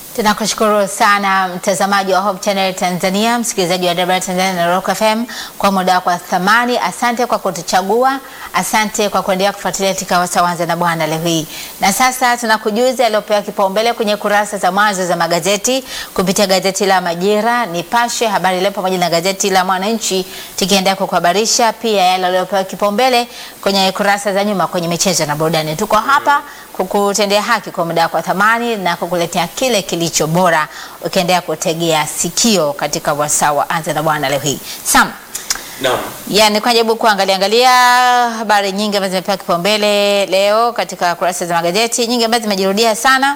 Tunakushukuru sana mtazamaji wa Hope Channel Tanzania, msikilizaji wa Dabra Tanzania na Rock FM kwa muda wako wa thamani. Asante kwa kutuchagua, asante kwa kuendelea kufuatilia katika Wasawanza na Bwana leo hii. Na sasa tunakujuza yaliyopewa kipaumbele kwenye kurasa za mwanzo za magazeti kupitia gazeti la Majira, Nipashe, Habari Leo pamoja na gazeti la Mwananchi, tukiendelea kukuhabarisha pia yale yaliyopewa kipaumbele kwenye kurasa za nyuma kwenye michezo na burudani. Tuko hapa kukutendea haki kwa muda wako wa thamani na kukuletea kile kilicho bora, ukiendelea kutegea sikio katika wasaa wa Anza na Bwana leo hii. Sam, Naam. yani kwa jaribu kuangalia angalia habari nyingi ambazo zimepewa kipaumbele leo katika kurasa za magazeti, nyingi ambazo zimejirudia sana.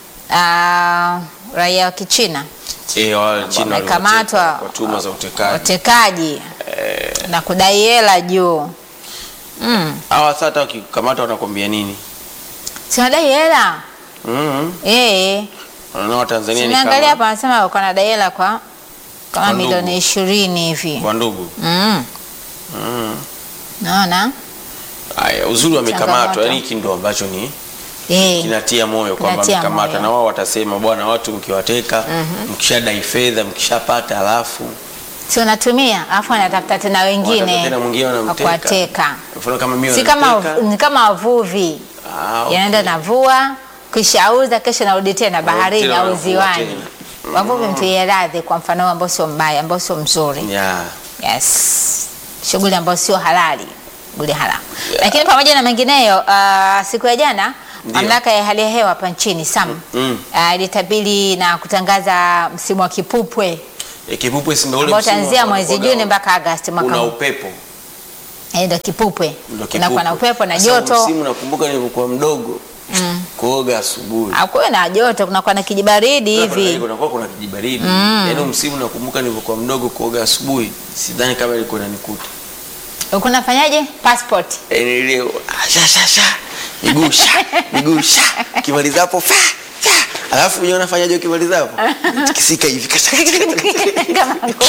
Ah, raia wa Kichina Eh, wale China wamekamatwa walioteka kwa tuhuma za utekaji. utekaji na kudai hela juu. Mm. Hawa sasa hata wakikamatwa wanakwambia nini? Si wanadai hela Mhm. eh. Wanaona Watanzania ni Nimeangalia hapa kama wanasema wako na dai hela kwa kama Kwa ndugu. milioni ishirini hivi. kwa ndugu. Mm. Mhm. Naona Haya, uzuri wamekamatwa, Changamoto. yani hiki ndo ambacho ni eh. kinatia moyo kwamba Kinatia wamekamatwa, moyo. na wao watasema bwana, watu mkiwateka, mkishadai fedha, mkishapata, alafu Si unatumia alafu anatafuta tena Wanatafuta wengine tena mwingine wa wanamteka. kuwateka. mfano kama mimi Si kama wanateka, ni kama wavuvi ah, okay. yanaenda navua kisha auza, kesho narudi tena baharini tena au wanavua ziwani. tena. Wavuvi mtuie radhi kwa mfano ambao sio mbaya, ambao sio mzuri. Yeah. Yes, shughuli ambayo sio halali, shughuli haramu. Lakini pamoja na mengineyo, uh, siku ya jana Ndio. mamlaka ya hali ya hewa hapa nchini SAM Mm. uh, ilitabiri na kutangaza msimu wa kipupwe E, kipupwe si ndio ule ambao msimu utaanzia ambao mwezi unakuwaga- Juni mpaka Agosti mwaka una huu. upepo Eh, Ndio kipupwe, ndio unakuwa na kipupwe. upepo na Sasa joto, Msimu nakumbuka nilipokuwa mdogo kuoga asubuhi akuwe na joto, kunakuwa na kijibaridi Kuna- hivi. kunakuwa kuna kijibaridi yaani msimu nakumbuka nilipokuwa mdogo kuoga asubuhi sidhani kama ilikuwa inanikuta Uko unafanyaje? Passport Yaani ile ah, sha sha sha miguu sha miguu sha kimaliza hapo fa fa alafu wenyewe unafanyaje ukimaliza hapo tikisika hivi kasha kama kuku.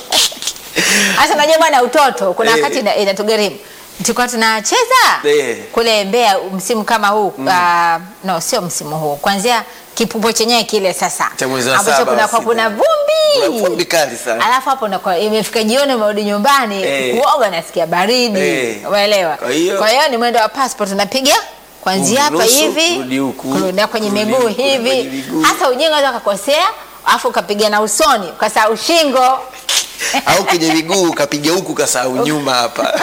Sasa unajua bwana, utoto kuna Eh. wakati ina- inatugharimu. Tulikuwa tunacheza Eh. kule Mbeya msimu kama huu ah, no, sio msimu huu, kuanzia kipupo chenyewe kile sasa Cha mwezi wa ambacho saba, kunakuwa sita. kuna Kuna vumbi vumbi kali sana. alafu hapo unakuwa imefika jioni, umerudi nyumbani Eh. kuoga, nasikia baridi Eh. umeelewa? Kwa hiyo- Kwa hiyo ni mwendo wa passport unapiga kuanzia hapa Nusu, hivi kurudi huku, kurudia kwenye kurudi miguu huku, kwenye hivi, miguu. hasa ujinga unaweza ukakosea, alafu ukapiga na usoni ukasahau shingo au kwenye miguu kapiga huku kasahau nyuma hapa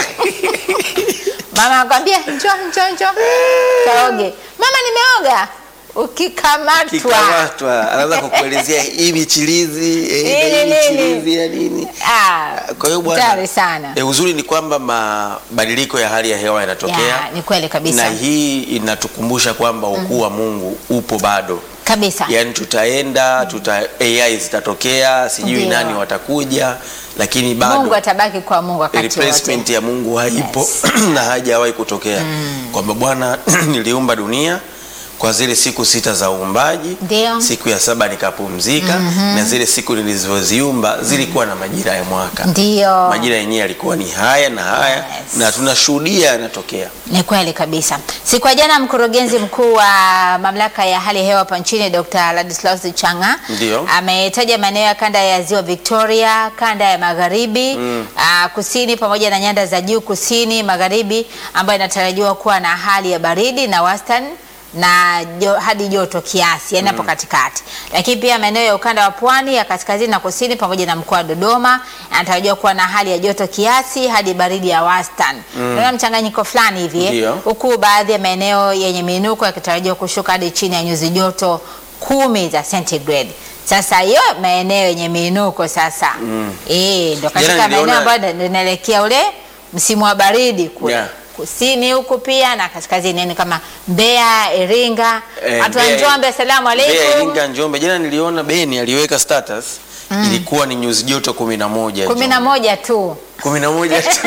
Mama akwambia njoo njoo njoo kaoge. Mama nimeoga. Ukikamatwa kikamatwa anaanza kukuelezea hii michirizi eh, na Nini, hii nini? michirizi ya nini ah, kwa hiyo bwana hatari sana. e, uzuri ni kwamba mabadiliko ya hali ya hewa yanatokea Ya, ni kweli kabisa na hii inatukumbusha kwamba ukuu wa Mungu upo bado kabisa. yaani tutaenda tuta AI zitatokea sijui Ndio. nani watakuja lakini Mungu bado atabaki kwa Mungu wakati replacement wote. ya Mungu haipo Yes. na hajawahi kutokea kwamba Bwana niliumba dunia kwa zile siku sita za uumbaji Ndio. siku ya saba nikapumzika na zile siku nilizoziumba zilikuwa na majira ya mwaka Ndio. majira yenyewe yalikuwa ni haya na haya Yes. na tunashuhudia yanatokea Ni kweli kabisa. Siku ya jana mkurugenzi mkuu wa mamlaka ya hali ya hewa hapa nchini Dr. Ladislaus Changa Ndio. ametaja maeneo ya kanda ya Ziwa Victoria, kanda ya Magharibi, ah, kusini pamoja na nyanda za juu kusini magharibi ambayo inatarajiwa kuwa na hali ya baridi na wastani na jo, hadi joto kiasi yani hapo katikati, lakini pia maeneo ya ukanda wa pwani ya kaskazini na kusini pamoja na mkoa wa Dodoma yanatarajiwa kuwa na hali ya joto kiasi hadi baridi ya wastani. Unaona mchanganyiko fulani hivi eh? Ndio. huku baadhi ya maeneo yenye miinuko yakitarajiwa kushuka hadi chini ya nyuzi joto kumi za centigrade. Sasa hiyo maeneo yenye miinuko sasa eh, ndo katika Jana maeneo niliona- ambayo ndo inaelekea ule msimu wa baridi kule Yeah. kusini huku pia na kaskazini, yani kama Mbeya, Iringa, Eh, watu wa Mbeya- Njombe, asalamu Mbeya, alaikum. Iringa, Njombe. Jana niliona Beni aliweka status ilikuwa ni nyuzi joto kumi na moja kumi na Njombe. moja tu kumi na moja tu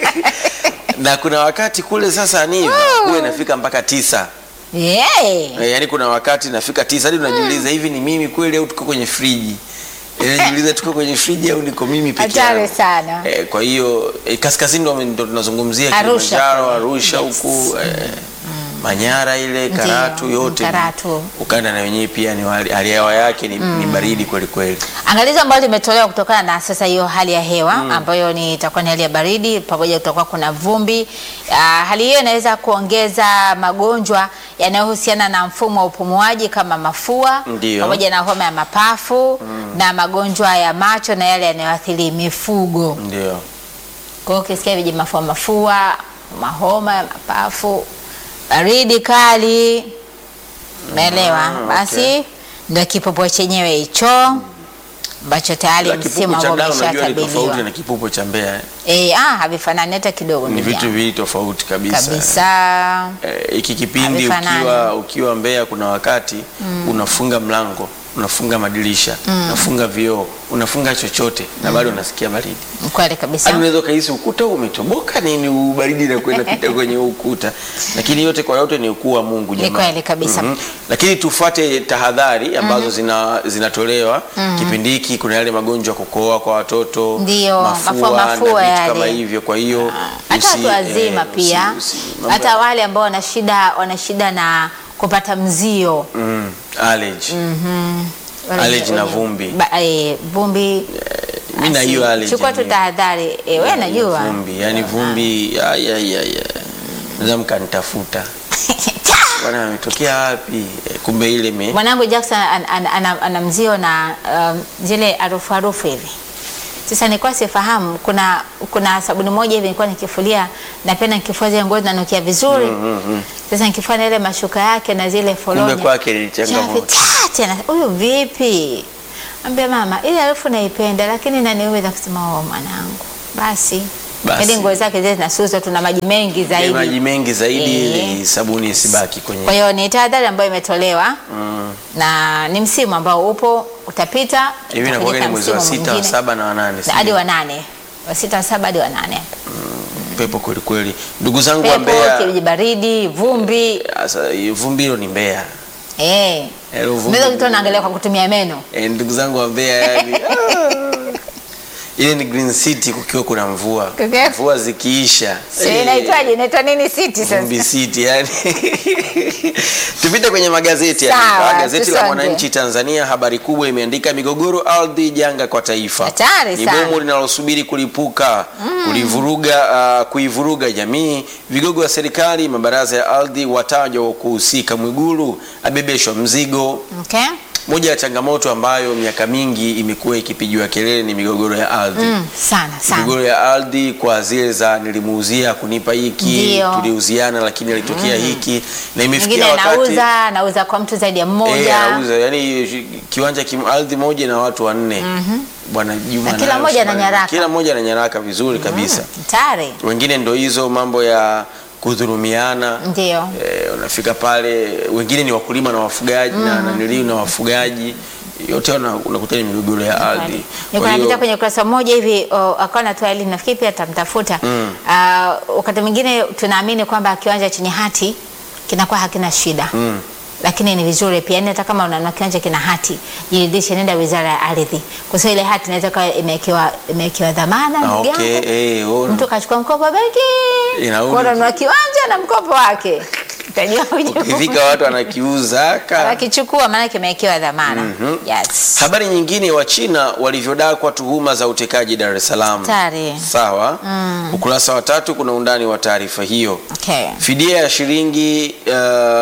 na kuna wakati kule sasa niva huwa inafika mpaka tisa yeah. e, yaani kuna wakati inafika tisa hadi unajiuliza hivi ni mimi kweli au tuko kwenye friji Eh, najiuliza tuko kwenye friji au niko mimi peke Hatari yangu sana. e, kwa hiyo e, kaskazini ndo ndo tunazungumzia Arusha Kilimanjaro kule. Arusha Yes. huku e, Manyara ile Ndiyo, Karatu yote Karatu. ukanda na wenyewe pia ni hali hali ya hewa yake ni, ni baridi kweli kweli. Angalizo ambalo limetolewa kutokana na sasa hiyo hali ya hewa ambayo ni itakuwa ni hali ya baridi pamoja, kutakuwa kuna vumbi. Ah, hali hiyo inaweza kuongeza magonjwa yanayohusiana na mfumo wa upumuaji kama mafua Ndiyo. pamoja na homa ya mapafu na magonjwa ya macho na yale yanayoathiri mifugo. Ndio. Kwa hiyo ukisikia viji mafua mafua, mahoma ya mapafu, baridi kali, umeelewa? Mm, Basi okay. ndio kipopo chenyewe hicho ambacho tayari La msimu kipupo cha ambao Dar unajua ni tofauti umeshatabiriwa. na kipupo cha Mbeya. Eh, ah, havifanani hata kidogo Ni ndugu vitu yangu. viwili tofauti kabisa. kabisa. Eh, Hiki kipindi Havifanani. ukiwa ukiwa Mbeya kuna wakati unafunga mlango, unafunga madirisha, unafunga vioo, unafunga chochote na bado unasikia baridi. Kweli kabisa. Hadi unaweza ukahisi ukuta umetoboka nini ubaridi na kwenda pita kwenye ukuta, lakini yote kwa yote ni ukuu wa Mungu Ni jamani. kweli kabisa. Mhm. Lakini tufuate tahadhari ambazo zina, zinatolewa kipindi hiki. Kuna yale magonjwa ya kukohoa kwa watoto, Ndio, mafua, mafua- na mafua vitu yale. kama hivyo. Kwa hiyo hata usi- watu wazima eh, pia usi- usi- mambo hata ya- wale ambao wana shida wana shida na kupata mzio Mm, allergy. Wale Allergy na wenye- vumbi. ba- eh, vumbi Mimi na Asi, hiyo allergy. chukua tu mimi. tahadhari eh, wewe najua Vumbi, yani vumbi, ay, ay, ay, ay. Naweza mkanitafuta bwana ametokea wapi? Eh, Kumbe ile me mwanangu Jackson an- an- ana, ana mzio na um, zile harufu harufu hivi. Sasa nilikuwa sifahamu, kuna kuna sabuni moja hivi nilikuwa nikifulia, napenda nikifua zile nguo zinanukia vizuri. Sasa nikifua na ile mashuka yake na zile foloni. kumbe kwake ni changamoto. Chafi, cha, tena huyu vipi? Ambia mama, ile harufu naipenda lakini naniumiza kusema oh, mwanangu. Basi. Basi. Ili nguo zake zile zinasuzwa tuna maji mengi Ile zaidi. maji mengi zaidi Eh. ili sabuni isibaki Kwa kwenye hiyo ni tahadhari ambayo imetolewa Mm. na ni msimu ambao upo utapita, hivi inakuwa ni utafanyika mwezi wa msimu sita wa mwingine. saba na wa nane Na si hadi ndio? wa nane wa sita wa saba hadi wa nane pepo kweli kweli. Ndugu zangu wa pepo, Mbeya, kiruji baridi, vumbi sasa hii vumbi hilo ni Mbeya. eh, Hilo vumbi unaweza ni- kutoa naangalia kwa kutumia meno Eh, ndugu zangu wa Mbeya yani, ah. ile ni Green City kukiwa kuna mvua, Kukiwa- mvua zikiisha Si inaitwaje? Inaitwa nini city sasa? Vumbi City yani. Tupite kwenye magazeti yani. Sawa, Gazeti la tusonge. Mwananchi Tanzania habari kubwa imeandika migogoro ardhi janga kwa taifa. Hatari Ni sana. bomu linalosubiri kulipuka, kulivuruga uh, kuivuruga jamii. Vigogo wa serikali, mabaraza ya ardhi watajwa kuhusika. Mwigulu abebeshwa mzigo. Okay. Moja ya changamoto ambayo miaka mingi imekuwa ikipigiwa kelele ni migogoro ya ardhi. Mm, sana sana. Migogoro ya ardhi kwa zile za nilimuuzia kunipa hiki, Ndio. tuliuziana lakini alitokea hiki na imefikia Mwingine wakati anauza anauza kwa mtu zaidi ya eh, mmoja. anauza yani kiwanja kim, ardhi moja na watu wanne. Bwana Juma Na kila nayo mmoja ana shambani. nyaraka. Kila mmoja ana nyaraka vizuri kabisa. Hatari. Wengine ndo hizo mambo ya kudhurumiana. Ndio. Eh, unafika pale wengine ni wakulima na wafugaji na naniliu na wafugaji yote wana- unakuta ni migogoro ya ardhi. Kwa Nilikuwa hiyo- napita kwenye ukurasa mmoja hivi o, akawa natoa elimu, nafikiri pia tamtafuta. Mm. Ah, wakati mwingine tunaamini kwamba kiwanja chenye hati kinakuwa hakina shida Mm. lakini ni vizuri pia, yani hata kama unanunua kiwanja kina hati, jiridhishe, nenda Wizara ya Ardhi, kwa sababu ile hati inaweza kuwa imewekewa imewekewa dhamana Ah, ndugu okay, yangu. eh, oh, Mtu kachukua mkopo benki, Inarudi. kwa unanunua kiwanja na mkopo wake, utajua ukifika watu wanakiuza ka akichukua, maana kimewekewa dhamana. Mhm. Yes. Habari nyingine, wa China walivyodakwa tuhuma za utekaji Dar es Salaam. Hatari. Sawa. Ukurasa wa tatu kuna undani wa taarifa hiyo. Okay. Fidia ya shilingi uh,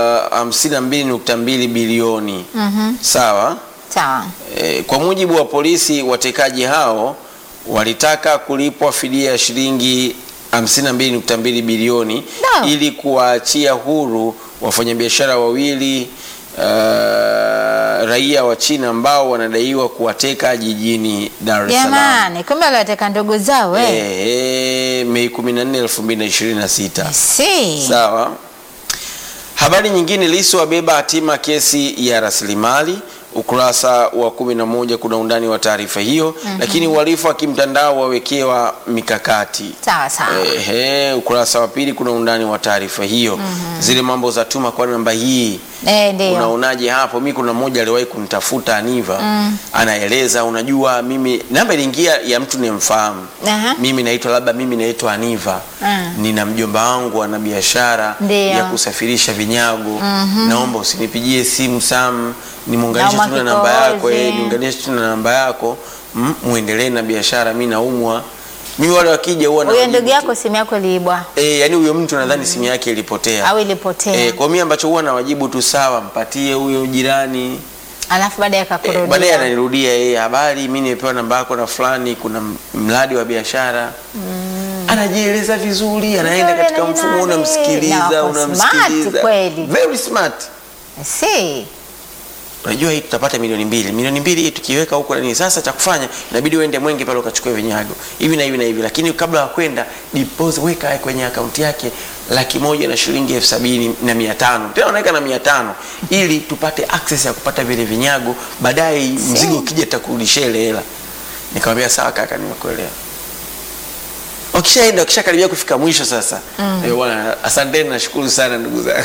52.2 bilioni. Sawa. Sawa. E, kwa mujibu wa polisi, watekaji hao walitaka kulipwa fidia ya shilingi 52.2 bilioni No. ili kuwaachia huru wafanyabiashara wawili uh, raia wa China ambao wanadaiwa kuwateka jijini Dar es Salaam. Jamani, kumbe waliwateka ndugu zao we. Eh, Mei 14, 2026. Si. Sawa. Habari nyingine, Lissu abeba hatima kesi ya rasilimali. Ukurasa wa kumi na moja kuna undani wa taarifa hiyo. Lakini uhalifu wa kimtandao wawekewa mikakati. Sawa sawa. Ehe, ukurasa wa pili kuna undani wa taarifa hiyo. Zile mambo za tuma kwa namba hii Eh, ndio. unaonaje hapo? Mi kuna mmoja aliwahi kunitafuta Aniva, anaeleza, unajua mimi namba iliingia ya mtu nimfahamu Aha. mimi naitwa labda mimi naitwa Aniva Mm. nina mjomba wangu ana biashara Ndio. ya kusafirisha vinyago naomba usinipigie simu Sam nimuunganishe Nauma tu na namba yako kikohozi. eh, niunganishe tu na namba yako mm, muendelee na biashara mi naumwa mimi wale wakija huwa Huyo nawajibu ndugu tu. yako simu yako iliibwa Eh, yani huyo mtu nadhani simu yake ilipotea. au ilipotea, Eh, kwa mimi ambacho huwa nawajibu tu sawa, mpatie huyo jirani. alafu baadaye Eh, baadaye akakurudia. ananirudia eh, habari, mimi nimepewa namba yako na fulani, kuna m- mradi wa biashara. Anajieleza vizuri, anaenda Yule katika ni mfumo, nani? unamsikiliza, Na wako unamsikiliza. smart kweli. Very smart. Si. Unajua hii tutapata milioni mbili. Milioni mbili hii tukiweka huko nani sasa cha kufanya inabidi uende Mwenge pale ukachukue vinyago. Hivi na hivi na hivi. Lakini kabla ya kwenda deposit weka kwenye akaunti yake laki moja na shilingi elfu sabini na mia tano. Tena unaweka na mia tano ili tupate access ya kupata vile vinyago baadaye mzigo ukija tutakurudishia ile hela. Nikamwambia sawa kaka nimekuelewa. Wakishaenda wakishakaribia kufika mwisho sasa. Eh, bwana asanteni nashukuru sana ndugu zangu.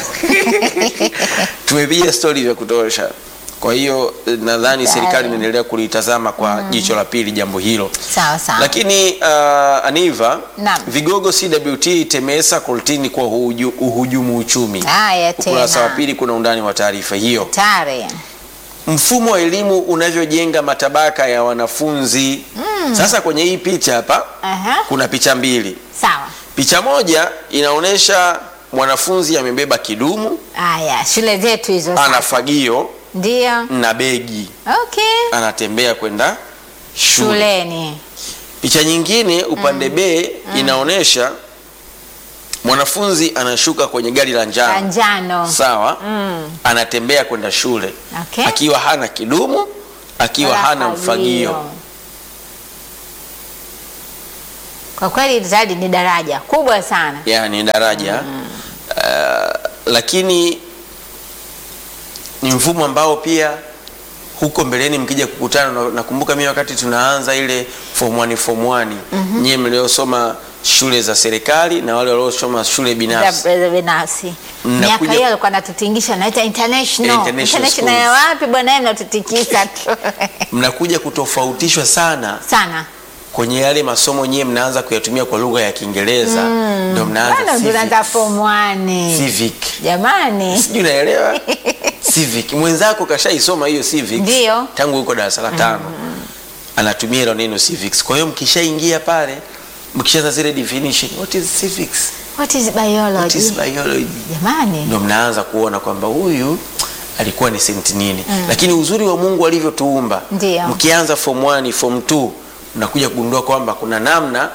Tumepiga stori vya kutosha. Kwa hiyo eh, nadhani Sawa. serikali inaendelea kulitazama kwa jicho la pili jambo hilo. Sawa sawa. Lakini uh, Aniva, Naam. vigogo CWT Temesa Kortini kwa uhuju, uhujumu uchumi. Haya Ukurasa wa tena. pili kuna undani wa taarifa hiyo. Tare. Mfumo wa elimu unavyojenga matabaka ya wanafunzi. Sasa kwenye hii picha hapa Aha. kuna picha mbili. Sawa. Picha moja inaonyesha mwanafunzi amebeba kidumu, Haya, shule zetu hizo ana sasa. fagio Ndio. na begi, Okay. anatembea kwenda shule. Shuleni. Picha nyingine upande B inaonyesha mwanafunzi anashuka kwenye gari la La njano, njano. sawa, anatembea kwenda shule Okay. akiwa hana kidumu, akiwa Wala hana mfagio. Kwa kweli zaidi ni daraja kubwa sana. yani daraja uh, lakini ni mfumo ambao pia huko mbeleni mkija kukutana na- nakumbuka mimi wakati tunaanza ile form 1 form 1 nyie mliosoma shule za serikali na wale waliosoma shule binafsi Za- binafsi. Mnakuja- Miaka hiyo alikuwa anatutingisha naita international. International International ya schools. wapi bwana yeye mnatutikisa tu. mnakuja kutofautishwa sana Sana. kwenye yale masomo nyie mnaanza kuyatumia kwa lugha ya Kiingereza ndio mnaanza Bwana civic. tunaanza form 1. civic Jamani. sijui unaelewa civic mwenzako kashaisoma hiyo civics Ndio. tangu yuko darasa la tano anatumia hilo neno civics kwa hiyo mkishaingia pale mkishaanza zile definition what is civics What is what is biology? biology Jamani. ndio mnaanza kuona kwamba huyu alikuwa ni senti nini lakini uzuri wa Mungu alivyotuumba Ndio. mkianza form 1 form 2 mnakuja kugundua kwamba kuna namna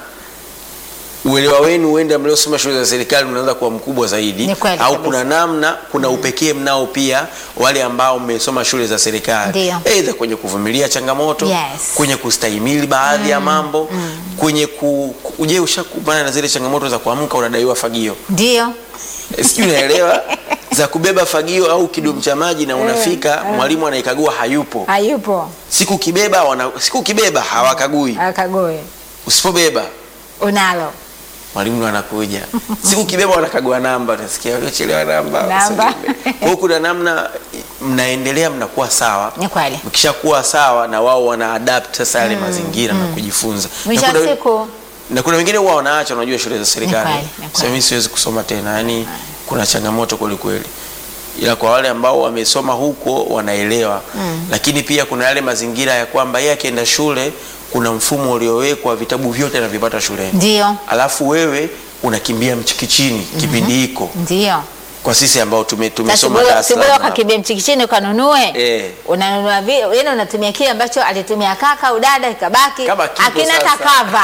uelewa wenu uende mliosoma shule za serikali unaanza kuwa mkubwa zaidi Ni kweli au kabisa. kuna namna kuna upekee mnao pia wale ambao mmesoma shule za serikali Ndio. aidha kwenye kuvumilia changamoto Yes. kwenye kustahimili baadhi ya mambo kwenye ku, ku, je ushakumbana na zile changamoto za kuamka unadaiwa fagio Ndio. Eh, sijui unaelewa za kubeba fagio au kidumu cha maji na unafika mwalimu anaikagua hayupo Hayupo. siku kibeba wana, siku kibeba hawakagui Akagoe. usipobeba Unalo. mwalimu ndo anakuja siku kibeba wanakagua namba utasikia waliochelewa namba Namba. wasogee. kwa hiyo kuna namna mnaendelea mnakuwa sawa Ni kweli. mkishakuwa sawa na wao wana adapt sasa yale mazingira na kujifunza Mwisho na wa kuna, siku na kuna wengine huwa wanaacha unajua shule za Ni serikali kweli, ni kweli. sasa mimi siwezi kusoma tena yani kuna changamoto kweli kweli ila kwa wale ambao wamesoma huko wanaelewa lakini pia kuna yale mazingira ya kwamba yeye akienda shule kuna mfumo uliowekwa vitabu vyote anavipata shuleni ndio. alafu wewe unakimbia mchikichini kipindi hiko Ndio. kwa sisi ambao tume, Sasa tumesoma bora- Dar es si bora Salaam. ukakimbia mchikichini ukanunue Eh. unanunua vile yani unatumia kile ambacho alitumia kaka au dada ikabaki Kama kipo akina sasa. takava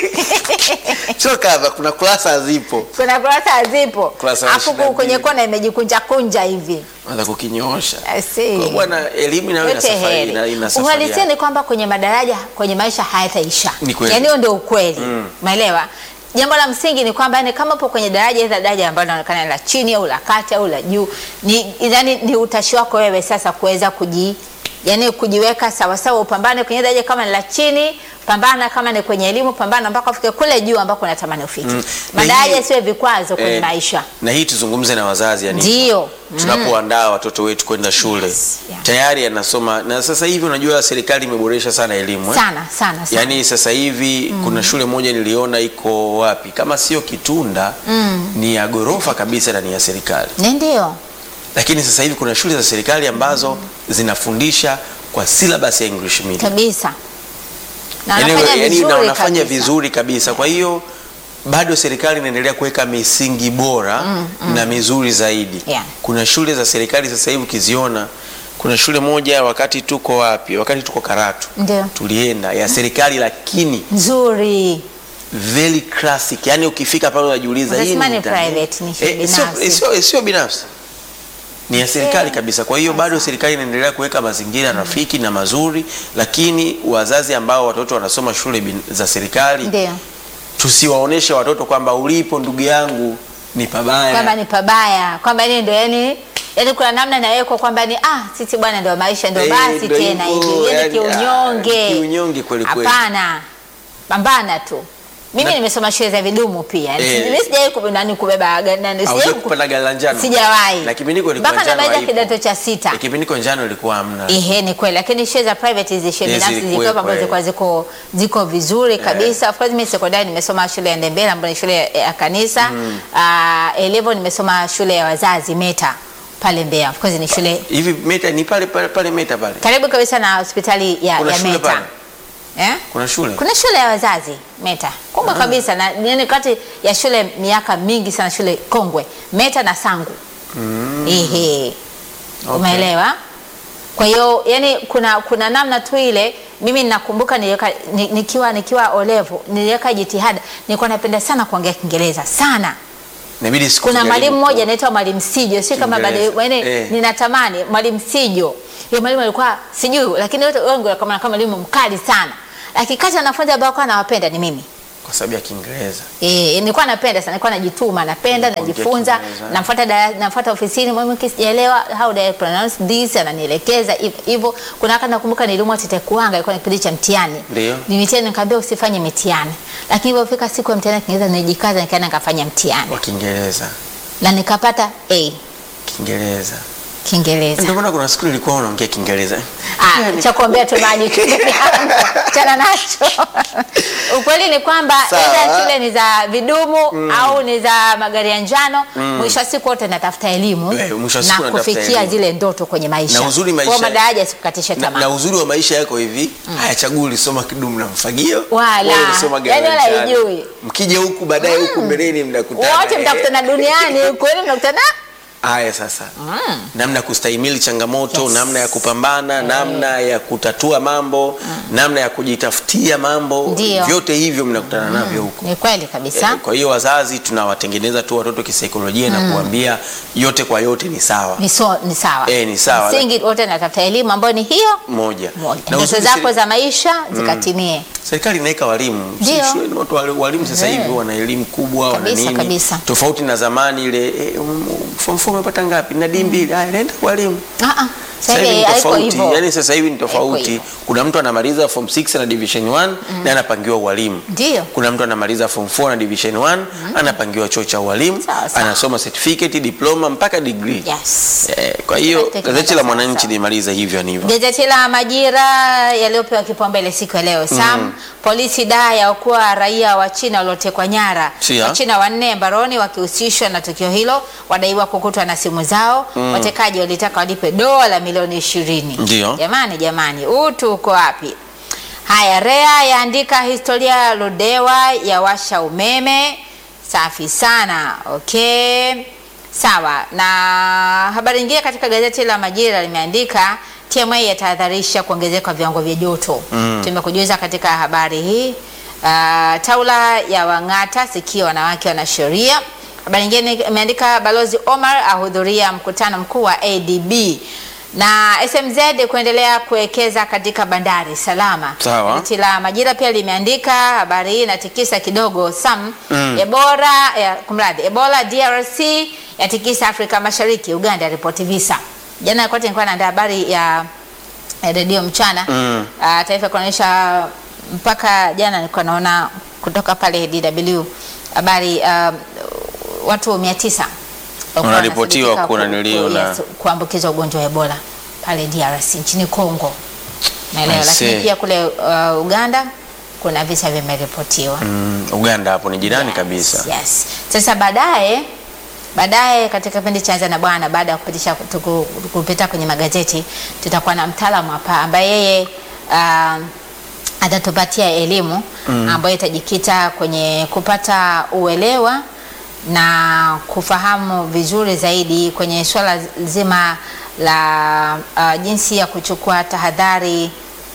sio kadha kuna kurasa zipo kuna kurasa hazipo Kurasa ya afu ishirini na kwenye mbili. kona imejikunja kunja hivi anza kukinyoosha I see. Kwa bwana elimu nayo ina yote safari heri. ina, ina safari Uhalisia yake. ni kwamba kwenye madaraja kwenye maisha hayataisha. Ni kweli. Yaani hiyo ndio ukweli. Umeelewa? Jambo la msingi ni kwamba yani kama upo kwenye daraja ile daraja ambalo linaonekana la chini au la kati au la juu, ni yani ni utashi wako wewe sasa kuweza kuji yaani kujiweka sawasawa, upambane kwenye daraja kama ni la chini, pambana kama ni kwenye elimu, pambana mpaka ufike kule juu ambako unatamani ufike. Na Madaraja hii- siwe vikwazo kwenye Eh, maisha. na hii tuzungumze na wazazi yani Ndio. tunapoandaa watoto wetu kwenda shule Yes, yeah. tayari anasoma na sasa hivi unajua serikali imeboresha sana elimu eh? Sana sana sana. yaani sasa hivi kuna shule moja niliona iko wapi kama sio Kitunda ni ya ghorofa kabisa na ni ya serikali Ni ndio. lakini sasa hivi kuna shule za serikali ambazo zinafundisha kwa syllabus ya English medium Kabisa. Na Yaani- wanafanya yaani vizuri na wanafanya kabisa. vizuri kabisa. Kwa hiyo bado serikali inaendelea kuweka misingi bora na mizuri zaidi. Yeah. Kuna shule za serikali sasa hivi ukiziona, kuna shule moja wakati tuko wapi, wakati tuko Karatu Ndio. tulienda ya serikali, lakini Nzuri. very classic, yani ukifika pale unajiuliza hii Unasema ni Tanzania? private, ni shule Eh, sio- binafsi. sio- sio binafsi ni ya serikali Eh, kabisa. Kwa hiyo bado serikali inaendelea kuweka mazingira rafiki na mazuri, lakini wazazi ambao watoto wanasoma shule bin- za serikali Ndio. tusiwaoneshe watoto kwamba ulipo ndugu yangu ni pabaya. Kwamba ni pabaya, kwamba ni ndio yani yani kuna namna inawekwa kwamba ni ah sisi bwana ndio maisha ndio Eh, basi ndio tena hivyo, hivi. Yani yani, kiunyonge. ah, kiunyonge kweli kweli. Hapana. Pambana tu. Mimi Na- nimesoma shule za vidumu pia. Eh. Mimi sijawahi kube- nani kubeba ga- nani Haujawahi sijawahi ku- kupanda gari la njano? Sijawahi. Na kipindi hiko ilikuwa Mpaka njano namaliza haipo. kidato cha sita. Eh, Kipindi kwa njano ilikuwa hamna. Ehe, ni kweli, lakini shule za private hizi shule Yes, binafsi zilikuwepo, zilikuwa ambazo eh. zilikuwa ziko ziko vizuri kabisa. Of course mimi sekondari nimesoma shule ya Ndembele ambayo ni shule ya kanisa. Ah, A level nimesoma shule ya wazazi Meta pale Mbeya. Of course ni shule Hivi Meta ni pale pale pale Meta pale. karibu kabisa na hospitali ya, Kuna ya shule Meta. pale? Eh? Kuna shule? Kuna shule ya wazazi Meta kubwa kabisa na yani kati ya shule miaka mingi sana, shule kongwe Meta na Sangu. Ehe. Okay. Umeelewa? Kwa hiyo yani kuna kuna namna tu ile mimi ninakumbuka niliweka ni- nikiwa nikiwa olevo niliweka jitihada, nilikuwa napenda sana kuongea Kiingereza sana. Inabidi siku Kuna tujaribu mwalimu ku- mmoja anaitwa Mwalimu Sijo, sio kama Kiingereza. bado yani Eh. ninatamani Mwalimu Sijo. Yule mwalimu alikuwa sijui, lakini wote wengi kama kama mwalimu mkali sana. Lakini kati ya wanafunzi ambao alikuwa anawapenda ni mimi. kwa sababu ya Kiingereza. Eh, nilikuwa napenda sana, nilikuwa najituma, napenda, Kuongea najifunza, Kiingereza. nafuata dara- nafuata ofisini, mwalimu kisijaelewa how do I pronounce this, ananielekeza hiv- hivyo. Kuna wakati nakumbuka nilimwa tete kuanga, ilikuwa ni kipindi cha mtihani. Ndio. Ni mitihani nikamwambia usifanye mitihani. Lakini ilipofika siku ya mtihani Kiingereza nilijikaza nikaenda nikafanya mtihani. Kwa Kiingereza. Na nikapata A Kiingereza. Kiingereza. Ndio maana kuna siku nilikuwa unaongea Kiingereza. Ah, cha kuombea tu maji tu chana nacho. Ukweli ni kwamba Sawa. aidha shule ni za vidumu au ni za magari ya njano, mwisho wa siku wote natafuta elimu Eh, mwisho wa na siku natafuta kufikia elimu. zile ndoto kwenye maisha. Na uzuri maisha- Kwa madaraja yasikukatishe Na, tamaa. na uzuri wa maisha yako hivi hayachagui ulisoma kidumu na mfagio Wala. ulisoma Yaani wala garanjani. haijui. Mkija huku baadaye huku mbeleni mnakutana. Wote mtakutana duniani, kweli mtakutana Haya sasa, namna ya kustahimili changamoto, Yes. namna ya kupambana, namna ya kutatua mambo, namna ya kujitafutia mambo, Ndio. vyote hivyo mnakutana navyo huko. ni kweli kabisa. Eh, Kwa hiyo wazazi tunawatengeneza tu watoto kisaikolojia na kuambia yote kwa yote ni sawa Ni, so, ni sawa. Eh, ni sawa. Msingi wote natafuta elimu ambayo ni hiyo moja. moja. Na Ndoto uzuri zako seri- za maisha zikatimie. serikali inaweka walimu Si Ndio. shule, watu wali- walimu sasa hivi wana elimu kubwa wana Kabisa, nini kabisa. tofauti na zamani ile eh, um, form four umepata ngapi na D mbili haya nenda kwa walimu Ah ah. Sasa Sasa hivi hivi ni haiko tofauti, hivyo. yani sasa hivi ni tofauti. hivyo. Kuna mtu anamaliza form 6 na division 1 na anapangiwa ualimu. Ndio. Kuna mtu anamaliza form 4 na division 1 anapangiwa chuo cha ualimu, Sawa, sawa. anasoma certificate, diploma mpaka degree. Yes. Eh, kwa hiyo Kila kitu gazeti la kinaenda Mwananchi sawa. limaliza hivyo ni hivyo. Gazeti la Majira yaliyopewa kipaumbele siku ya leo Sam, polisi daa yaokoa raia wa China waliotekwa nyara. Sia. Wachina wanne mbaroni wakihusishwa na tukio hilo, wadaiwa kukutwa na simu zao. Watekaji walitaka walipe dola milioni ishirini. Ndio. Jamani, jamani, utu uko wapi? Haya, REA yaandika historia ya Ludewa yawasha umeme. Safi sana. Okay. Sawa. Na habari nyingine katika gazeti la Majira limeandika TMA yatahadharisha kuongezeka kwa viwango vya joto. Tumekujuza katika habari hii. Uh, taula ya wang'ata sikio wanawake wana sheria. Habari nyingine imeandika Balozi Omar ahudhuria mkutano mkuu wa ADB na SMZ kuendelea kuwekeza katika bandari salama. Sawa. Gazeti la Majira pia limeandika habari hii inatikisa kidogo Sam. Ebola ya, kumradhi, Ebola DRC yatikisa Afrika Mashariki, Uganda ripoti visa. Jana kote nilikuwa naandaa habari ya ya redio mchana Mm. Ah, Taifa kuonyesha mpaka jana nilikuwa naona kutoka pale DW habari ah, watu mia tisa Wanaripotiwa kuna nilio na- kuambukizwa ugonjwa wa Ebola pale DRC nchini Congo, naelewa. I Lakini see. pia kule uh, Uganda kuna visa vimeripotiwa. Mm, Uganda hapo ni jirani Yes, kabisa. Yes. Sasa baadaye baadaye katika kipindi cha Anza na Bwana, baada ya kupitisha tuku- kupita kwenye magazeti, tutakuwa na mtaalamu hapa ambaye yeye uh, atatupatia elimu ambayo itajikita kwenye kupata uelewa na kufahamu vizuri zaidi kwenye swala zima la uh, jinsi ya kuchukua tahadhari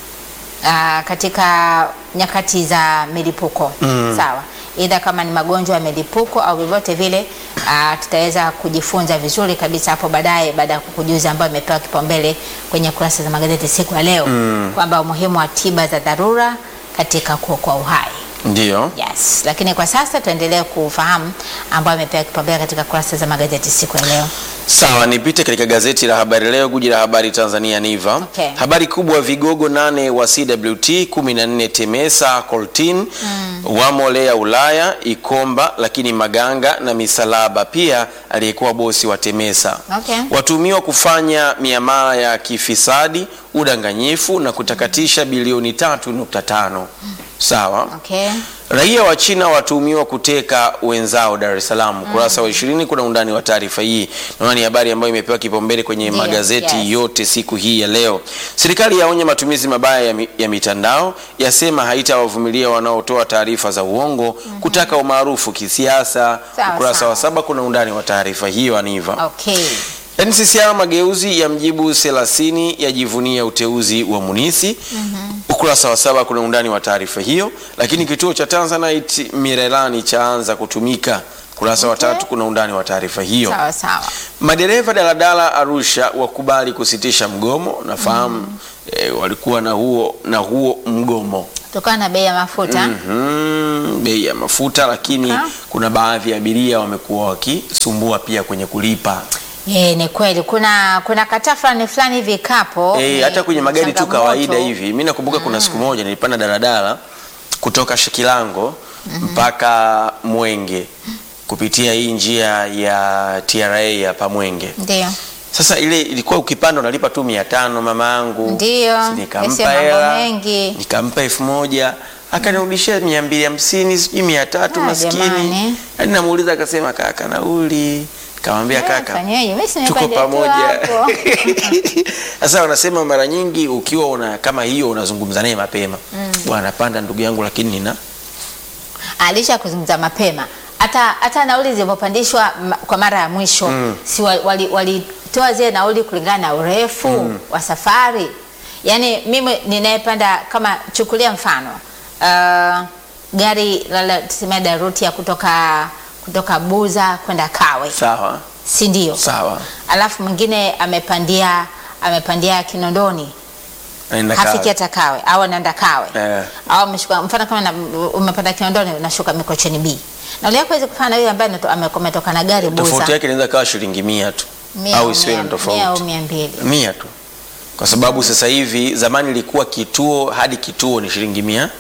uh, katika nyakati za milipuko sawa, idha kama ni magonjwa ya milipuko au vyovyote vile uh, tutaweza kujifunza vizuri kabisa hapo baadaye, baada ya kukujuza ambayo imepewa kipaumbele kwenye kurasa za magazeti siku ya leo kwamba umuhimu wa tiba za dharura katika kuokoa uhai. Ndio. Yes, lakini kwa sasa tuendelee kufahamu ambayo imepewa kipaumbele katika kurasa za magazeti siku ya leo. Sawa, nipite katika gazeti la Habari Leo, guji la habari Tanzania Niva. Okay. Habari kubwa, vigogo nane wa CWT 14 Temesa Coltin wamo Lea Ulaya Ikomba, lakini Maganga na Misalaba pia aliyekuwa bosi wa Temesa Okay. watuhumiwa kufanya miamala ya kifisadi, udanganyifu na kutakatisha bilioni 3.5. Sawa. Okay. Raia wa China watuhumiwa kuteka wenzao Dar es Salaam. Ukurasa wa 20 kuna undani wa taarifa hii. Naona ni habari ambayo imepewa kipaumbele kwenye Ndiyo, magazeti yes. yote siku hii ya leo. Serikali yaonya matumizi mabaya ya, mi, ya mitandao, yasema haitawavumilia wanaotoa taarifa za uongo kutaka umaarufu kisiasa. Sawa, Ukurasa sawa. wa saba kuna undani wa taarifa hiyo Aniva. Okay. NCCR mageuzi ya mjibu 30 yajivunia uteuzi wa munisi. Ukurasa wa saba kuna undani wa taarifa hiyo, lakini kituo cha Tanzanite Mirerani chaanza kutumika. Ukurasa wa Okay. tatu kuna undani wa taarifa hiyo. Sawa sawa. Madereva daladala Arusha wakubali kusitisha mgomo. Nafahamu eh, walikuwa na huo na huo mgomo Kutokana na bei ya mafuta. Mhm, bei ya mafuta, lakini Okay. kuna baadhi ya abiria wamekuwa wakisumbua pia kwenye kulipa Eh, ni kweli kuna kuna kata fulani fulani hivi kapo Eh, ni hata kwenye magari tu changamoto. kawaida hivi. Mimi nakumbuka kuna siku moja nilipanda daladala kutoka Shikilango mpaka Mwenge kupitia hii njia ya TRA ya Pamwenge. Ndio. Sasa ile ilikuwa ukipanda unalipa tu mia tano mama yangu. Ndio, Si yasiyo Nikampa mambo hela. mengi. Nikampa elfu moja akanirudishia mia mbili hamsini sijui mia tatu Ah, maskini. jamani. Yaani namuuliza akasema kaka nauli. Nikamwambia Eh, kaka fanyeje? Mimi si tuko nimepandia tu pamoja. hapo. Sasa wanasema mara nyingi ukiwa una kama hiyo unazungumza naye mapema, bwana panda ndugu yangu, lakini nina Alisha kuzungumza mapema. Hata hata nauli zilipopandishwa ma- kwa mara ya mwisho si walitoa wali, walitoa zile nauli kulingana na urefu wa safari. Yaani mimi ninayepanda kama chukulia mfano uh, gari la- la tuseme daruti ya kutoka kutoka Buza kwenda Kawe, sawa si ndio? sawa, Alafu mwingine amepandia amepandia Kinondoni naenda hafiki Kawe. hata Kawe au anaenda Kawe Eh. au umeshuka mfano kama na, umepanda Kinondoni unashuka Mikocheni B nauli yako haiwezi kufana na yule ambaye anato- ame- ametoka na gari Tofauti Buza yake inaweza kawa shilingi mia tu Mia au au isiwe na mia- mia au tofauti mia mbili mia tu, kwa sababu sasa hivi, zamani ilikuwa kituo hadi kituo ni shilingi mia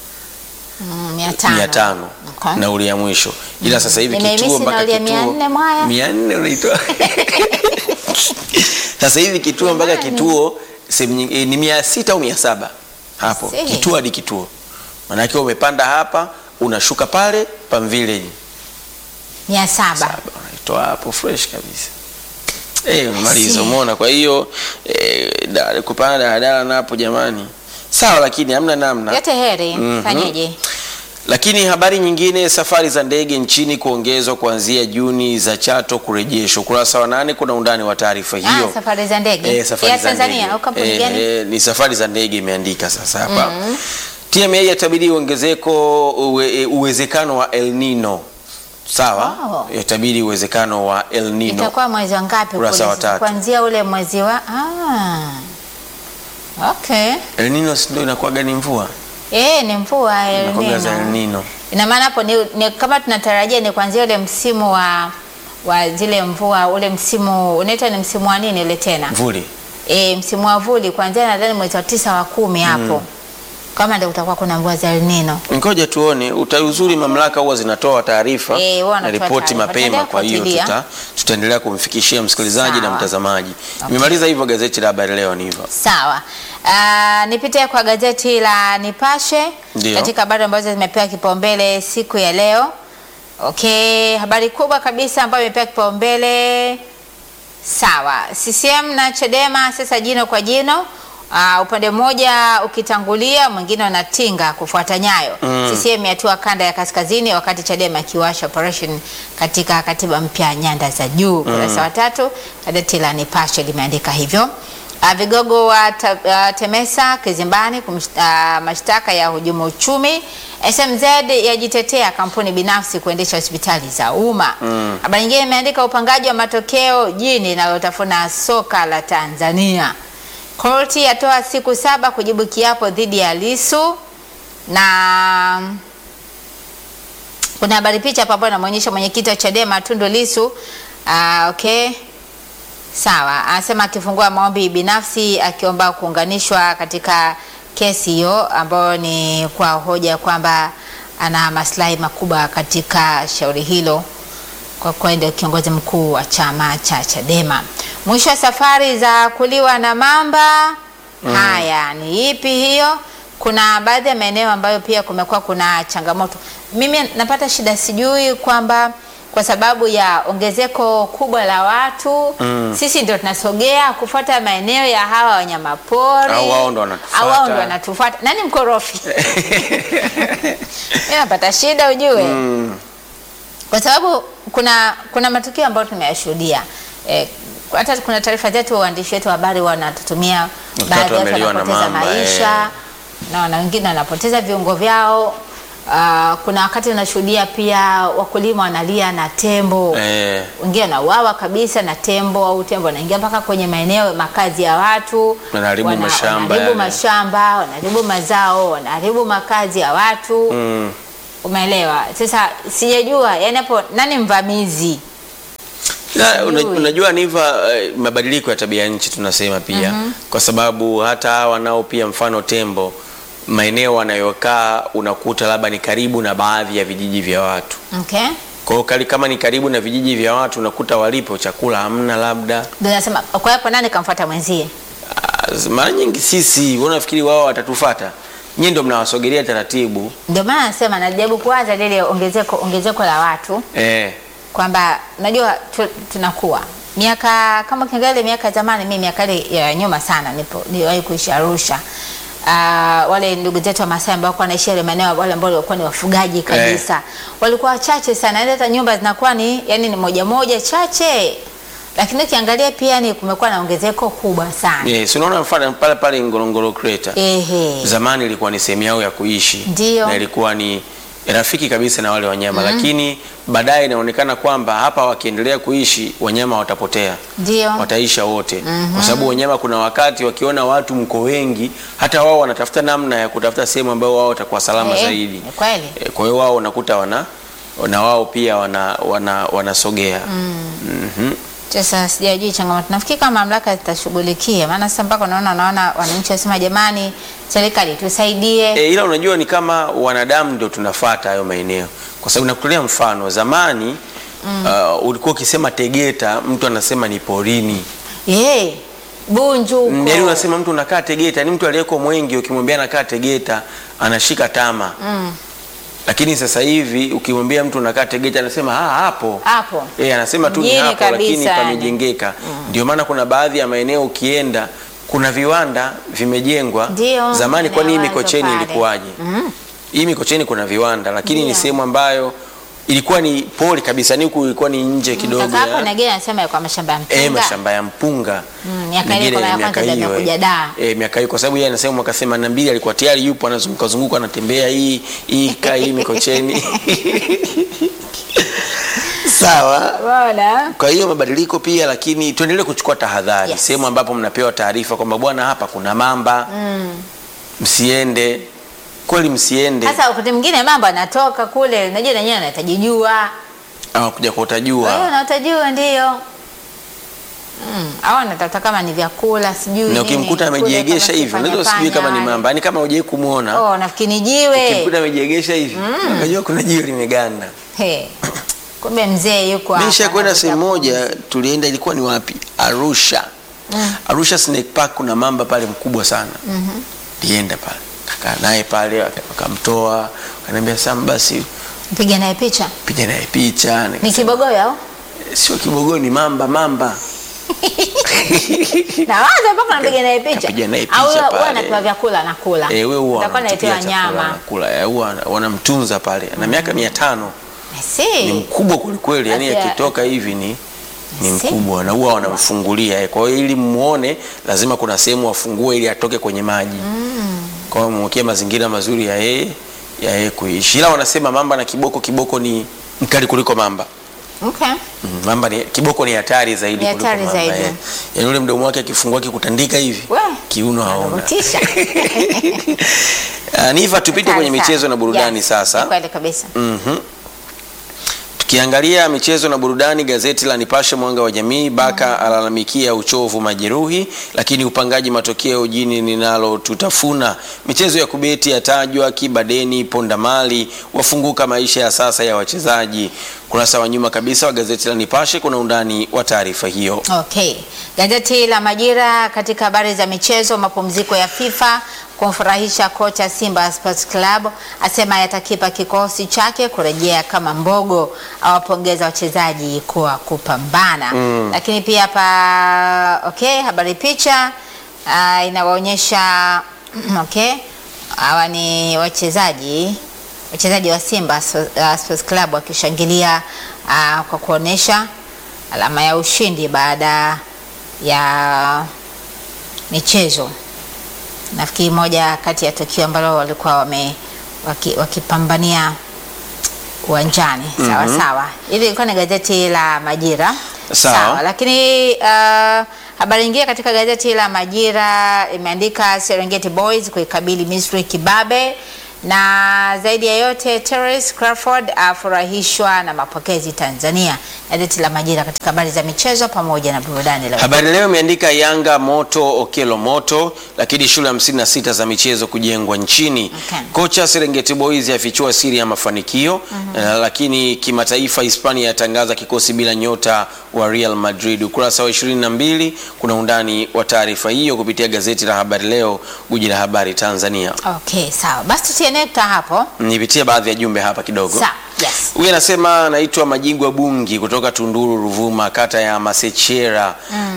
Mm, mia tano mia tano Okay. nauli ya mwisho, ila sasa hivi Nimeimisi kituo mpaka nauli ya kituo mia nne mwaya. mia nne unaitoa sasa hivi kituo mpaka Jamani. kituo sehemu nyingi- eh, ni mia sita au mia saba hapo See. kituo hadi kituo, maanake umepanda hapa unashuka pale Palm Village mia saba saba unaitoa hapo fresh kabisa. Eh, unamaliza See. umeona. Kwa hiyo eh, da- kupanda daladala napo jamani, sawa, lakini hamna namna. yote heri Mhm. fanyeje Lakini habari nyingine, safari za ndege nchini kuongezwa kuanzia Juni za Chato kurejeshwa. Ukurasa wa nane kuna undani wa taarifa hiyo. ah, safari za ndege Eh, safari ya za Tanzania ndege. au kampuni Eh, gani eh, ni safari za ndege imeandika sasa hapa. TMA yatabiri ongezeko uwe, uwezekano wa El Nino. Sawa? Wow. Yatabiri uwezekano wa El Nino. itakuwa mwezi wa ngapi Ukurasa kule? wa tatu. kuanzia ule mwezi wa ah. okay El Nino si ndio inakuwa gani mvua? eh ni mvua El Inakuwa za El Nino Nino. ina maana hapo ni, ni kama tunatarajia ni kuanzia ule msimu wa wa zile mvua ule msimu unaitwa ni msimu wa nini ule tena Mvuli. e, msimu wa vuli kuanzia nadhani mwezi wa tisa wa kumi hapo kama ndio utakuwa kuna mvua za El Nino. Ngoja tuone. Uta- Uzuri mamlaka huwa zinatoa taarifa Eh, huwa na wanatoa ripoti taarifa. mapema, Tutaendelea kwa hiyo kufuatilia. tuta, tutaendelea kumfikishia msikilizaji na Sawa. mtazamaji. Nimemaliza hivyo gazeti la habari leo ni hivyo. Sawa. Uh, nipite kwa gazeti la Nipashe Ndio. katika habari ambazo zimepewa kipaumbele siku ya leo. Okay, habari kubwa kabisa ambayo imepewa kipaumbele sawa. CCM na Chadema sasa jino kwa jino. Uh, upande mmoja ukitangulia mwingine unatinga kufuata nyayo. Mm. CCM yatua kanda ya kaskazini wakati Chadema ikiwasha operation katika katiba mpya nyanda za juu. Ukurasa wa tatu gazeti la Nipashe limeandika hivyo. Uh, vigogo wa ta, uh, Temesa kizimbani kumsh- uh, mashtaka ya hujumu uchumi. SMZ yajitetea kampuni binafsi kuendesha hospitali za umma. Habari nyingine imeandika upangaji wa matokeo jini linalotafuna soka la Tanzania. Korti yatoa siku saba kujibu kiapo dhidi ya Lisu na kuna habari picha hapo ambayo inamwonyesha mwenyekiti wa Chadema Tundu Lisu. Ah, okay. Sawa, anasema akifungua maombi binafsi akiomba kuunganishwa katika kesi hiyo ambayo ni kwa hoja kwamba ana maslahi makubwa katika shauri hilo kwa kuwa ndio kiongozi mkuu wa chama cha Chadema. Mwisho wa safari za kuliwa na mamba. Haya, ni ipi hiyo? Kuna baadhi ya maeneo ambayo pia kumekuwa kuna changamoto. Mimi napata shida, sijui kwamba kwa sababu ya ongezeko kubwa la watu sisi ndio tunasogea kufuata maeneo ya hawa wanyamapori Au wao ndo wanatufuata. au wao ndo wanatufuata. Nani mkorofi? Mimi napata shida ujue kwa sababu kuna kuna matukio ambayo tumeyashuhudia eh, hata kuna taarifa zetu waandishi wetu wa habari wanatutumia Watoto baadhi ya watu wameliwa na wanapoteza mamba, maisha na na wengine wanapoteza viungo vyao. Ah, kuna wakati unashuhudia pia wakulima wanalia na tembo Eh, wengine wanauawa kabisa na tembo au tembo wanaingia mpaka kwenye maeneo makazi ya watu, Wanaharibu mashamba wanaharibu yale. mashamba, wanaharibu mazao, wanaharibu makazi ya watu mm. Umeelewa? Sasa sijajua yani hapo nani mvamizi? Na, una, Sijui. unajua niva eh, mabadiliko ya tabia nchi tunasema pia kwa sababu hata hawa nao pia mfano tembo maeneo wanayokaa unakuta labda ni karibu na baadhi ya vijiji vya watu Okay. kwa hiyo kali- kama ni karibu na vijiji vya watu unakuta walipo chakula hamna labda Ndio nasema kwa hapo nani kamfuata mwenzie? Ah, mara nyingi sisi wewe unafikiri wao watatufata nyie ndio mnawasogelea taratibu Ndio maana nasema najaribu kuwaza lile ongezeko ongezeko la watu eh, kwamba najua tu, tunakuwa miaka kama kiangalia miaka ya zamani, mimi miaka ile ya nyuma sana nipo niliwahi kuishi Arusha. Uh, wale ndugu zetu wa Masai ambao walikuwa wanaishi yale maeneo wale ambao walikuwa ni wafugaji kabisa walikuwa wachache sana, yaani hata nyumba zinakuwa ni yani ni moja moja chache, lakini ukiangalia pia ni kumekuwa na ongezeko kubwa sana. yes, unaona mfano pale pale Ngorongoro Crater Ehe. zamani ilikuwa ni sehemu yao ya kuishi Ndio. na ilikuwa ni rafiki kabisa na wale wanyama lakini baadaye inaonekana kwamba hapa wakiendelea kuishi wanyama watapotea Ndio. wataisha wote kwa sababu wanyama kuna wakati wakiona watu mko wengi hata wao wanatafuta namna ya kutafuta sehemu ambayo wao watakuwa salama Eh, zaidi ni kweli. Eh, kwa hiyo wao unakuta wana na wao pia wana wana wanasogea Mhm. Sasa sijajui changamoto. Nafikiri kama mamlaka zitashughulikia, maana sasa mpaka unaona unaona wananchi wasema jamani, serikali tusaidie. E, ila unajua ni kama wanadamu ndio tunafata hayo maeneo, kwa sababu nakutolea mfano zamani uh, ulikuwa ukisema Tegeta mtu anasema ni porini. Eh, Bunju huko. Yaani unasema mtu unakaa Tegeta, ni mtu aliyeko Mwengi, ukimwambia anakaa Tegeta anashika tama Mm, lakini sasa hivi ukimwambia mtu unakaa Tegeta anasema ah, hapo hapo. Eh, anasema tu ni Mjini hapo lakini kabisa, yani. pamejengeka. Ndio maana kuna baadhi ya maeneo ukienda kuna viwanda vimejengwa. Ndio, Zamani kwani hii maeneo Mikocheni pale. ilikuwaje? Mm. Hii Mikocheni kuna viwanda lakini ni Ndio. sehemu ambayo ilikuwa ni pori kabisa, ni huku ilikuwa ni nje kidogo Kaka hapo ya na gani anasema kwa mashamba ya mpunga. eh, mashamba ya mpunga. Mm, miaka ile Mengine kwa mara ya miaka kwanza ndio hiyo, amekuja eh. Dar. Eh, miaka hiyo kwa sababu yeye anasema mwaka 82 alikuwa tayari yupo anazunguka zunguka anatembea hii hii kaa hii Mikocheni. Sawa. Bwana. Kwa hiyo mabadiliko pia, lakini tuendelee kuchukua tahadhari Yes. sehemu ambapo mnapewa taarifa kwamba bwana, hapa kuna mamba msiende. Kweli msiende, Sasa wakati mwingine mambo anatoka kule, unajua na yeye anatajijua. ama kuja kwa Kwa hiyo utajua. na utajua ndio. Mm. Au anatafuta kama ni vyakula sijui na nini, ukimkuta kule amejiegesha kama hivi unaweza sifanya usijui kama ni panya mamba yani kama hujai kumwona wale. Oh, nafikiri ni jiwe. ukimkuta amejiegesha hivi unajua kuna jiwe limeganda He. Kumbe mzee yuko hapa. Misha kwenda anavuta sehemu pumzi. moja tulienda, ilikuwa ni wapi? Arusha. Arusha Snake Park kuna mamba pale mkubwa sana. Lienda pale kakaa naye pale, waka- wakamtoa, wakaniambia Sam, basi Piga naye picha. piga naye picha. Ni Nikasema, kibogoyo au? Sio kibogo, ni mamba. Mamba Na waza mpaka napiga naye picha. Kapiga naye Au picha huwa pale. anapewa vyakula nakula. eh, wewe huwa Utakuwa wanamtupia naletewa chakula, nyama. anakula. Eh, huwa wanamtunza pale, ana miaka mia tano I see. ni mkubwa kwelikweli, yani Basi, akitoka hivi ni ni Si. mkubwa na huwa wanamfungulia. eh. Kwa hiyo ili muone, lazima kuna sehemu wafungue ili atoke kwenye maji. Kwa hiyo mwekee mazingira mazuri ya yeye ya yeye kuishi. Ila wanasema mamba na kiboko, kiboko ni mkali kuliko mamba. Okay. Mm, Mamba ni kiboko ni hatari zaidi Ni kuliko hatari mamba. zaidi. eh. Yaani ule mdomo wake akifungua kikutandika hivi We. kiuno haona. Anavutisha. Ah, Niva, tupite Hatari kwenye sana. michezo na burudani Yes, sasa. ni Kweli kabisa. Mhm. Tukiangalia michezo na burudani, gazeti la Nipashe Mwanga wa Jamii, Baka alalamikia uchovu majeruhi, lakini upangaji matokeo jini ninalo tutafuna. Michezo ya kubeti yatajwa, kibadeni, pondamali wafunguka maisha ya sasa ya wachezaji. Kurasa wa nyuma kabisa wa gazeti la Nipashe kuna undani wa taarifa hiyo. Okay. Gazeti la Majira katika habari za michezo, mapumziko ya FIFA kumfurahisha kocha Simba Sports Club, asema yatakipa kikosi chake kurejea kama mbogo, awapongeza wachezaji kwa kupambana. Lakini pia hapa okay, habari picha uh, inawaonyesha okay, hawa ni wachezaji wachezaji wa Simba so- uh, Sports Club wakishangilia uh, kwa kuonesha alama ya ushindi baada ya michezo. Nafikiri moja kati ya tukio ambalo walikuwa wame waki- wakipambania uwanjani sawa sawa. Hili ilikuwa ni gazeti la Majira Sawa. lakini uh, habari nyingine katika gazeti la Majira imeandika Serengeti Boys kuikabili Misri kibabe, na zaidi ya yote Terence Crawford afurahishwa na mapokezi Tanzania. Gazeti la Majira katika habari za michezo pamoja na burudani leo. Habari Leo imeandika Yanga moto Okelo moto, lakini shule 56 za michezo kujengwa nchini. Okay. Kocha Serengeti Boys afichua siri ya mafanikio eh, lakini kimataifa Hispania yatangaza kikosi bila nyota wa Real Madrid. Ukurasa wa 22 kuna undani wa taarifa hiyo kupitia gazeti la Habari Leo, guji la habari Tanzania. Okay, sawa. Basi tutie nukta hapo. Nipitie baadhi ya jumbe hapa kidogo. Sawa. Yes. Huyu anasema anaitwa Majingwa Bungi kutoka Tunduru Ruvuma, kata ya Masechera.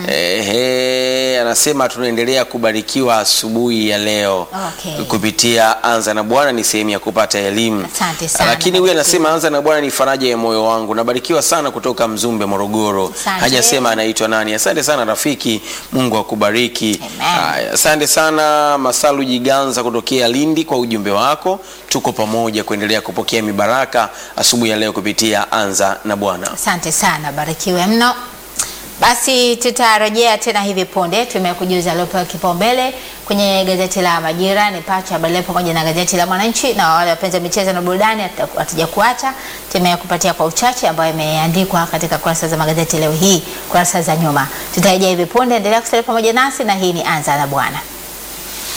Ehe, anasema tunaendelea kubarikiwa asubuhi ya leo Okay. kupitia Anza na Bwana, ni sehemu ya kupata elimu. Asante sana, Lakini huyu barikiwa. anasema Anza na Bwana ni faraja ya moyo wangu, nabarikiwa sana kutoka Mzumbe, Morogoro. Asante. Hajasema anaitwa nani. Asante sana rafiki, Mungu akubariki. Amen. Haya, Asante sana Masalu Jiganza kutokea Lindi kwa ujumbe wako. Tuko pamoja kuendelea kupokea mibaraka asubuhi ya leo kupitia Anza na Bwana. Asante sana, barikiwe mno. Basi tutarejea tena hivi punde. Tumekujuza aliopewa kipaumbele kwenye gazeti la Majira, Nipashe, Habari Leo pamoja na gazeti la Mwananchi, na wale wapenzi wa michezo na burudani hatuja kuacha, tumekupatia kwa uchache ambayo imeandikwa katika kurasa za magazeti leo hii, kurasa za nyuma. Tutarejea hivi punde, endelea kusalia pamoja nasi, na hii ni Anza na Bwana.